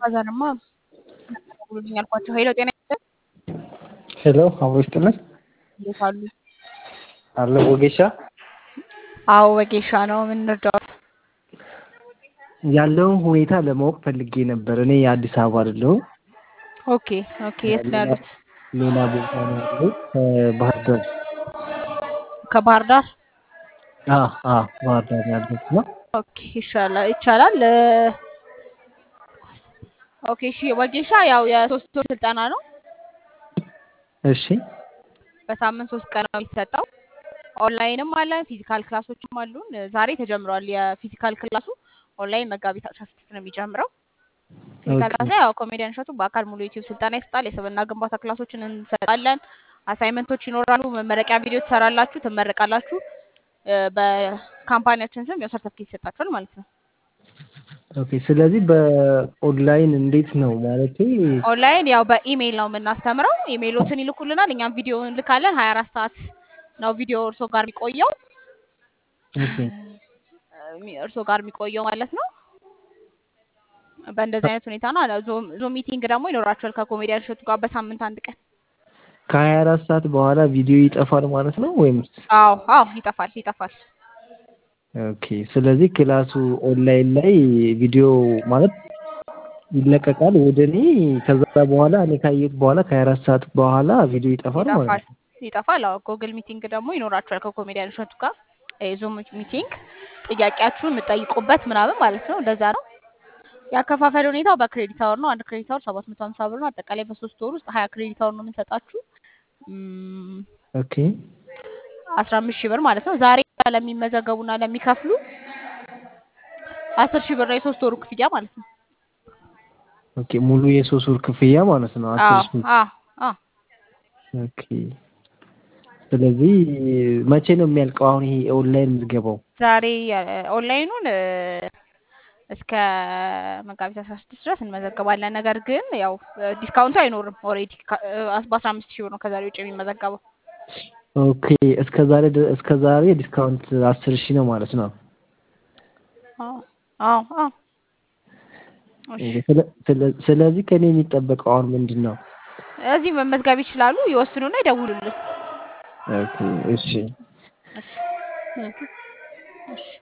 ከዛንማ ብሎልኝ አልኳቸው። ሄሎ ጤና ይስጥልኝ ሄሎ አብሮ ይስጥልን እንዴት አሉ? አለ ወጌሻ አዎ ወጌሻ ነው። ምን እንርዳዎት? ያለውን ሁኔታ ለማወቅ ፈልጌ ነበር። እኔ የአዲስ አበባ አይደለሁም። ኦኬ ኦኬ። የት ነው ያሉት? ሌላ ቦታ ነው ያለው ከባህር ዳር። ከባህር ዳር። አ አ ባህር ዳር ያለሁት ነው። ኦኬ ይሻላል ይቻላል። እ፣ ኦኬ እሺ። ወጌሻ ያው የሶስት ወር ስልጠና ነው። እሺ በሳምንት ሶስት ቀን ነው የሚሰጠው። ኦንላይንም አለ ፊዚካል ክላሶችም አሉን። ዛሬ ተጀምሯል የፊዚካል ክላሱ። ኦንላይን መጋቢት አስራ ስድስት ነው የሚጀምረው። ፊዚካል ኦኬ ክላስ ላይ ያው ኮሜዲያን እሸቱ በአካል ሙሉ ዩቲዩብ ስልጠና ይሰጣል። የስብዕና ግንባታ ክላሶችን እንሰጣለን። አሳይመንቶች ይኖራሉ። መመረቂያ ቪዲዮ ትሰራላችሁ፣ ትመረቃላችሁ። እ፣ በካምፓኒያችን ስም ያው ሰርተፍኬት ይሰጣችኋል ማለት ነው። ኦኬ። ስለዚህ በኦንላይን እንዴት ነው ማለቴ? ኦንላይን ያው በኢሜይል ነው የምናስተምረው። ኢሜይሎትን ይልኩልናል፣ እኛም ቪዲዮ እንልካለን። ሀያ አራት ሰዓት ነው ቪዲዮ እርሶ ጋር የሚቆየው ኦኬ እሚ- እርሶ ጋር የሚቆየው ማለት ነው። በእንደዚህ አይነት ሁኔታ ነው። አለ- ዞም ዞም ሚቲንግ ደግሞ ይኖራቸዋል ከኮሜዲያን እሸቱ ጋር በሳምንት አንድ ቀን። ከሀያ አራት ሰዓት በኋላ ቪዲዮ ይጠፋል ማለት ነው ወይም? አዎ አዎ፣ ይጠፋል ይጠፋል። ኦኬ። ስለዚህ ክላሱ ኦንላይን ላይ ቪዲዮ ማለት ይለቀቃል ወደ እኔ። ከዛ በኋላ እኔ ካየሁት በኋላ ከሀያ አራት ሰዓት በኋላ ቪዲዮ ይጠፋል ማለት ይጠፋል ነው። ይጠፋል። አዎ ጎግል ሚቲንግ ደግሞ ይኖራቸዋል ከኮሜዲያን እሸቱ ጋር የዙም ሚቲንግ ጥያቄያችሁን የምጠይቁበት ምናምን ማለት ነው። እንደዛ ነው። ያከፋፈል ሁኔታው በክሬዲት አወር ነው። አንድ ክሬዲት አወር ሰባት መቶ ሀምሳ ብር ነው። አጠቃላይ በሶስት ወር ውስጥ ሀያ ክሬዲት አወር ነው የምንሰጣችሁ እም፣ ኦኬ አስራ አምስት ሺህ ብር ማለት ነው። ዛሬ ለሚመዘገቡና ለሚከፍሉ አስር ሺህ ብር ነው የሶስት ወሩ ክፍያ ማለት ነው። ኦኬ። ሙሉ የሶስት ወር ክፍያ ማለት ነው አስር አዎ ሺህ አዎ አዎ ኦኬ። ስለዚህ መቼ ነው የሚያልቀው አሁን ይሄ ኦንላይን ምዝገባው? ዛሬ እ፣ ኦንላይኑን እ፣ እስከ መጋቢት አስራ ስድስት ድረስ እንመዘገባለን። ነገር ግን ያው እ፣ ዲስካውንቱ አይኖርም። ኦልሬዲ በአስራ አምስት ሺህ ብር ነው ከዛሬ ውጭ የሚመዘገበው። ኦኬ። እስከ ዛሬ ድ- እስከ ዛሬ ዲስካውንት አስር ሺህ ነው ማለት ነው። አዎ አዎ አዎ። እሺ ስለ- ስለ- ስለዚህ ከኔ የሚጠበቀው አሁን ምንድን ነው? እዚህ መመዝገብ ይችላሉ። ይወስኑና ይደውሉልን። ኦኬ። እሺ እሺ እሺ እሺ